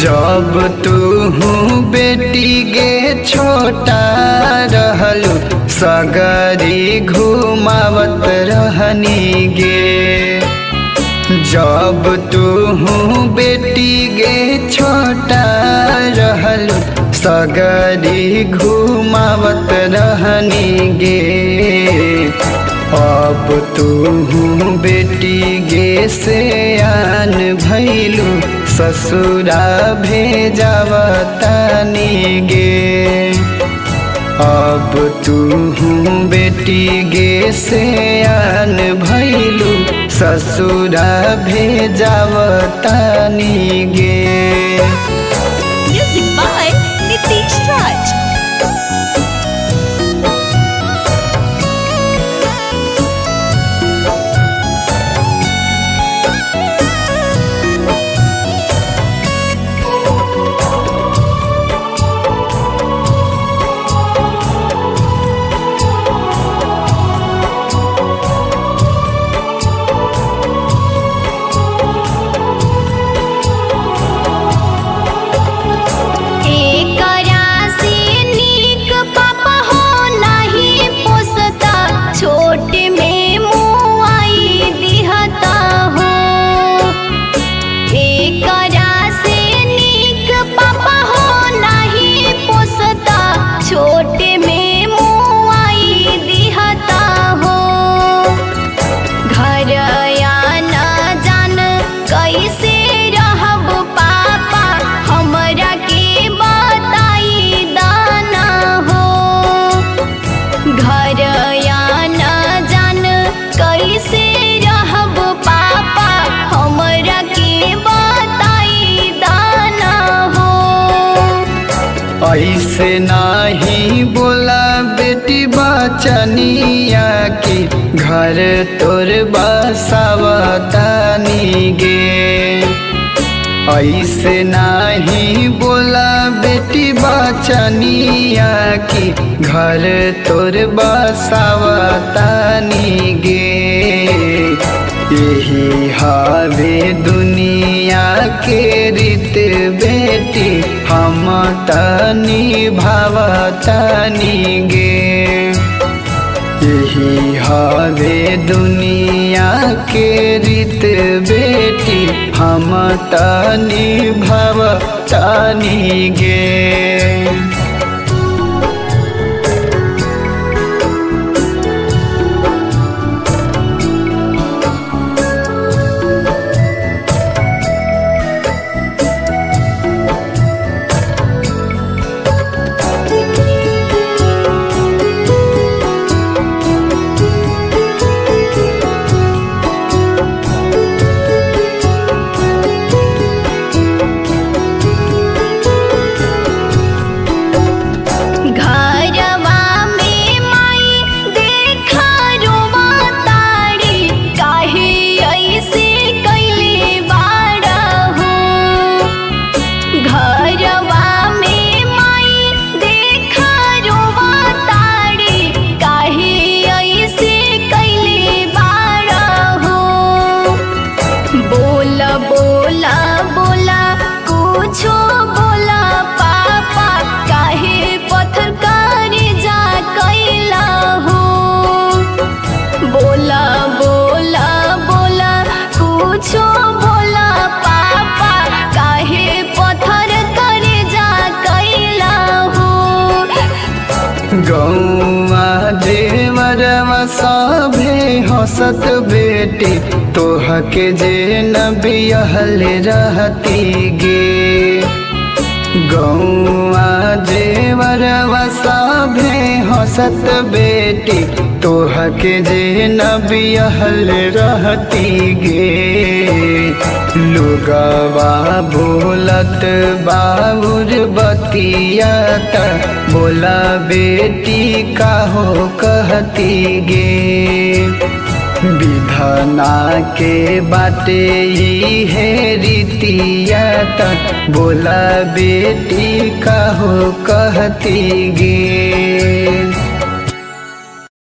जब तू बेटी गे छोटा रहलू सगरी घुमावत रहनी गे जब तू बेटी गे छोटा रहलू सगरी घुमावत रहनी गे अब तू बेटी गे से आन भैलू ससुरा भेजावतानी गे अब तू बेटी गे से आन भैलू ससुरा भेजावतानी गे Music by Nitish Raj. एकरा से नीक पापा हो नहीं पोसता छोट में मुआई दिहता हो एकरा से नीक पापा हो नहीं पोसता छोट में मुआई दिहता हो घर या न जान कैसे रहब पापा हमरा के बताई दाना हो घर या न जान कैसे रहब पापा हमरा के बताई दाना हो ऐसे नाही बोला बेटी बचनिया की घर तोर बसावतानी गे ऐसे नाही बोला बेटी बचनिया की घर तोर बसावतानी गे यही हावे दुनिया के रीत बेटी हम तनी भावतनी गे यही हावे दुनिया के रीत बेटी हम तनी भवतनी गे घरवा में माई देखा रोवा तारी काहे ऐसे कैले बाड़ा हो घरवा में माई देखा रोवा तारी काहे ऐसे कैले बाड़ा हो बोला बोला बोला कुछो बोला पापा काहे पत्थर करे जा कैला हो बोला बोला बोला कुछो बोला पापा काहे पत्थर करे जा कैला हो गौआ देवरवा सभे हंसत बेटी तोहके जे नबियहल रहती गे गौआ जेवरवा सभे हंसत बेटी तोहके जे नबियहल रहती गे लुगवा बोलत बाबुर बतियात बोला बेटी काहो कहती गे विधना के बाटे ही है रीतिया त बोला बेटी कहो कहती गे